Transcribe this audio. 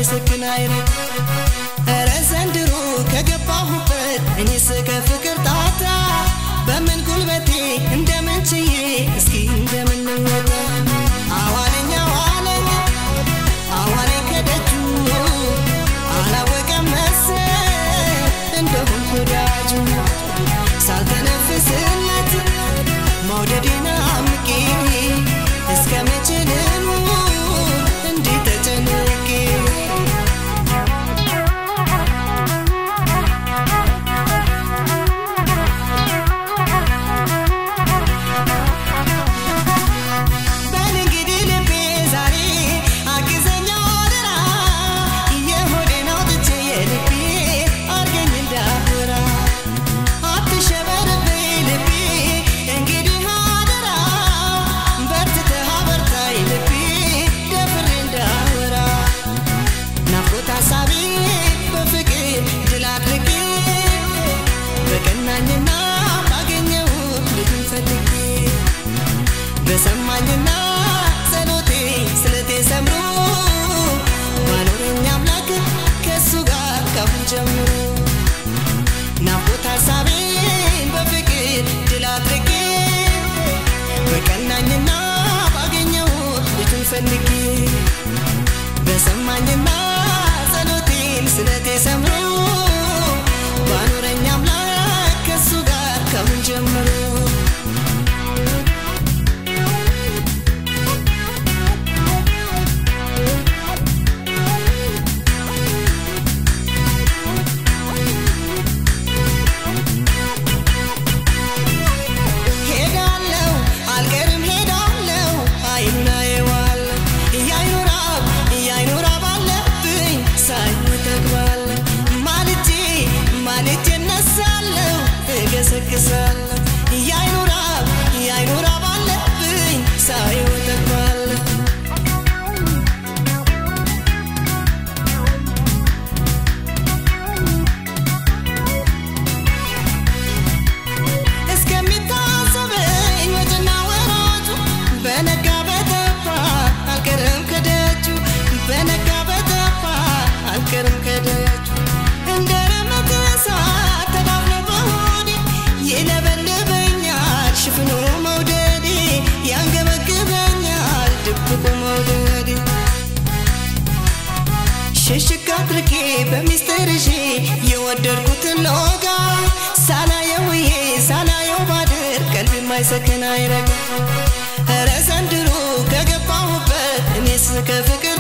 የማይሰክን አይነት ኧረ ዘንድሮ ከገባሁበት እኔስ ከፍቅር ጣጣ በምን ጉልበቴ እንደምን ችዬ እስኪ እንደምን ልወጣ አዋለኝ አዋለኝ አዋለኝ ከደጁ አላወቀም መሰል እንደሆንኩ ወዳጁ ሳልተነፍስለት መውደዴን አምቄ እስከ መቼ ልኑር እንዲህ ተጨንቄ በል እንግዲህ ልቤ ዛሬ አግዘኛ አደራ የሆዴን አውጥቼ የልቤ አርገኝ እንዳወራ አትሸበርብኝ ልቤ እንግዲህ አደራ በርትተህ አበርታኝ ልቤ ደፍሬ እንዳወራ ናፍቆት ሀሳቤ በፍቅር ድል አድርጌ በቀናኝና ባገኘው ልጁን ፈልጌ በሰማኝና ጸሎቴ ስለቴ ሰምሮ ባኖረኝ አምላክ ከእሱ ጋር ካሁን ጀምሮ ናፍቆት ሀሳቤን በፍቅር ድል አድርጌ በቀናኝና ባገኘው ልጁን ፈልጌ በሰማኝና ጸሎቴን ስለቴ ሰምሮ ባኖረኝ አምላክ ከእሱ ጋር ካሁን ጀምሮ ሄዳለው አልቀርም ሄዳለው አይኑን አየዋለሁ እያይኑ ራብ እያይኑ ራብ አለብኝ ሳይኑ ተግባለ ማልጄ ማልጄ እነሳለሁ እገሰግሳለሁ እያይኑ ራብ እያይኑ ራብ አለብኝ ሳይኑ ተግባለሁ እስከሚታሰበኝ ወጭና ወራጁ በነጋ በጠባ አልቀርም ከደጁ በነጋ በጠባ አልቀርም ከደጁ እንደ ረመት እሳት ተዳፍኖ በሆዴ ይለበልበኛል ሽፍኑ መውደዴ ያንገበግበኛል ድብቁ መውደዴ ሽሽግ አድርጌ በሚስጥር ይዤ የወደድኩትን ለወጋ ሳላየው ውዬ ሳላየው ባድር ቀልብ የማይሰክን አይረጋ ኧረ ዘንድሮ ከገባሁበት እኔስ ከፍቅር